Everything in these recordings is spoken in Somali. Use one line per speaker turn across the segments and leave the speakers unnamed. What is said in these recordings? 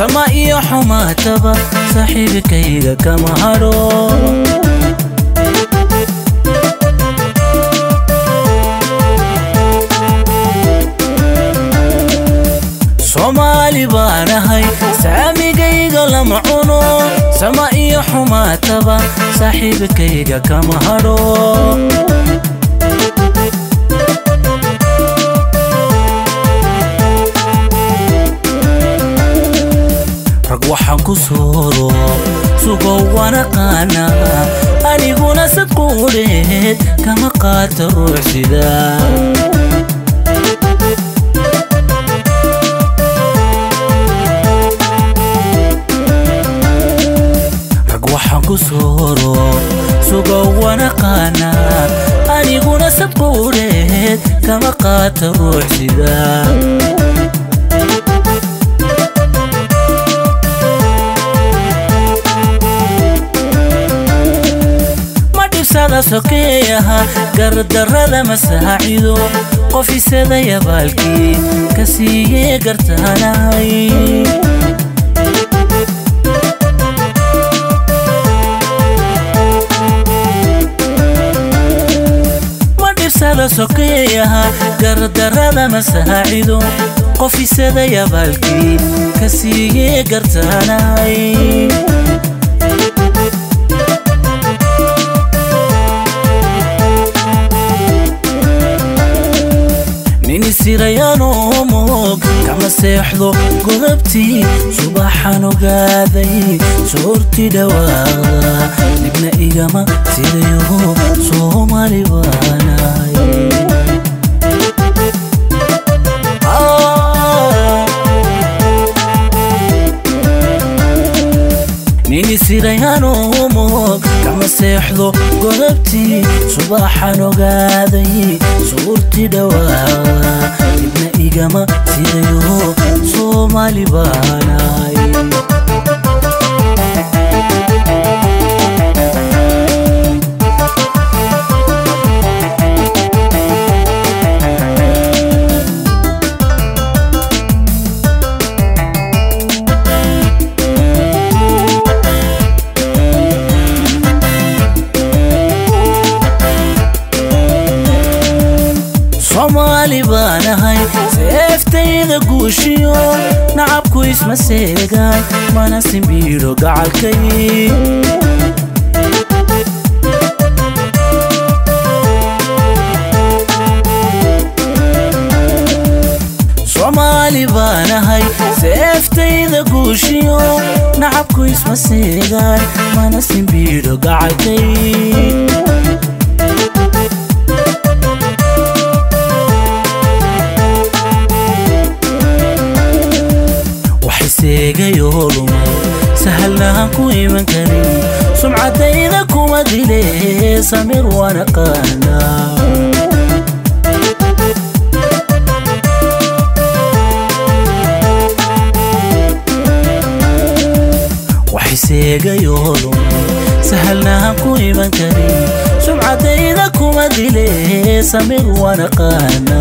sama iyo xumaataba saaxiibkayga kama hadho soomaali baanahay saamigayga lama cuno sama iyo xumaataba saaxiibkayga kama hadho rag waxaan ku sooro sugow wanaqaana aniguna sadquudheed kama qaata ruux sida rag waxaan ku sooro sugow wanaqaana aniguna sadquudheed kama qaata ruux sida madhibsada sokeeyaha gardarrada masaacido qof isadaya baalkii ka siiyee gartaanahay madhibsada sokeeyaha gardarrada masaacido qof isadaya baalkii ka siiyee gartaanahay nin isirayaanoo moog kama seexdo godabtii subaxan ogaaday soorti dhawaaqda dibna igama sidayo soomaali baanahay nin isirayaanoo moog kama seexdo godabtii subaxan ogaaday suurti dhawaaqda dibna igama sidayo soomaali baanahay soomaali baanahay seeftayda guushiyo nacabku isma seegaan mana simbiidho gacalkay soomaali baanahay seeftayda guushiyo nacabku isma seegaan mana simbiidho gacalkay seegayoo lumay sahalnaan ku iman karin sumcadayda kuma dile samir wanaqaana waxay seegayoo lumay sahalnaan ku iman karin sumcadayda kuma dile samir wanaqaana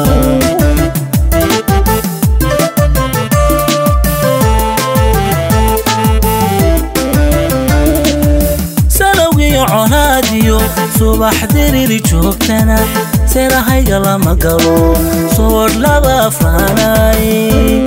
conaadiyo subax diriri joogtana seerahayga lama galo soodh laba afraanay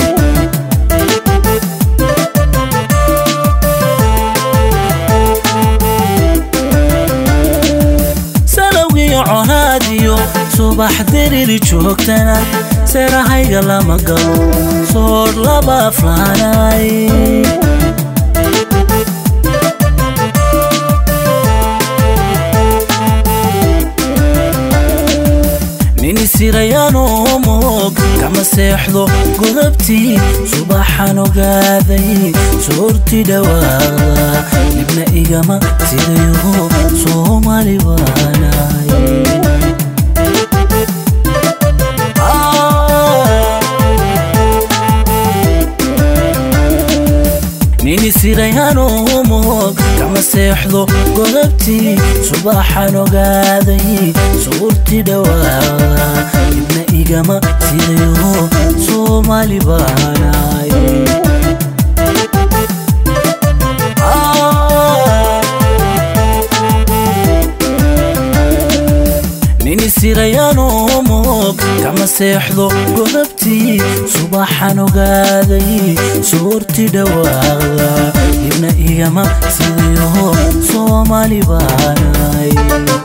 salowgiyo conaadiyo subax diriri joogtana seerahayga lama galo soodh laba afraanay nin isirayaanoo moog kama seexdo godabtii subaxan ogaaday soorti dhawaaqda dibna igama sidayo soomaali baanahay nin isirayaanoo moog kama seexdo godabtii subaxan ogaaday suurti dhawaaqda dibna igama sidayo soomaali baanahay kama seexdo godabtii subaxan ogaaday suurti dhawaaqda ibna igama sidiiho soomaali baanay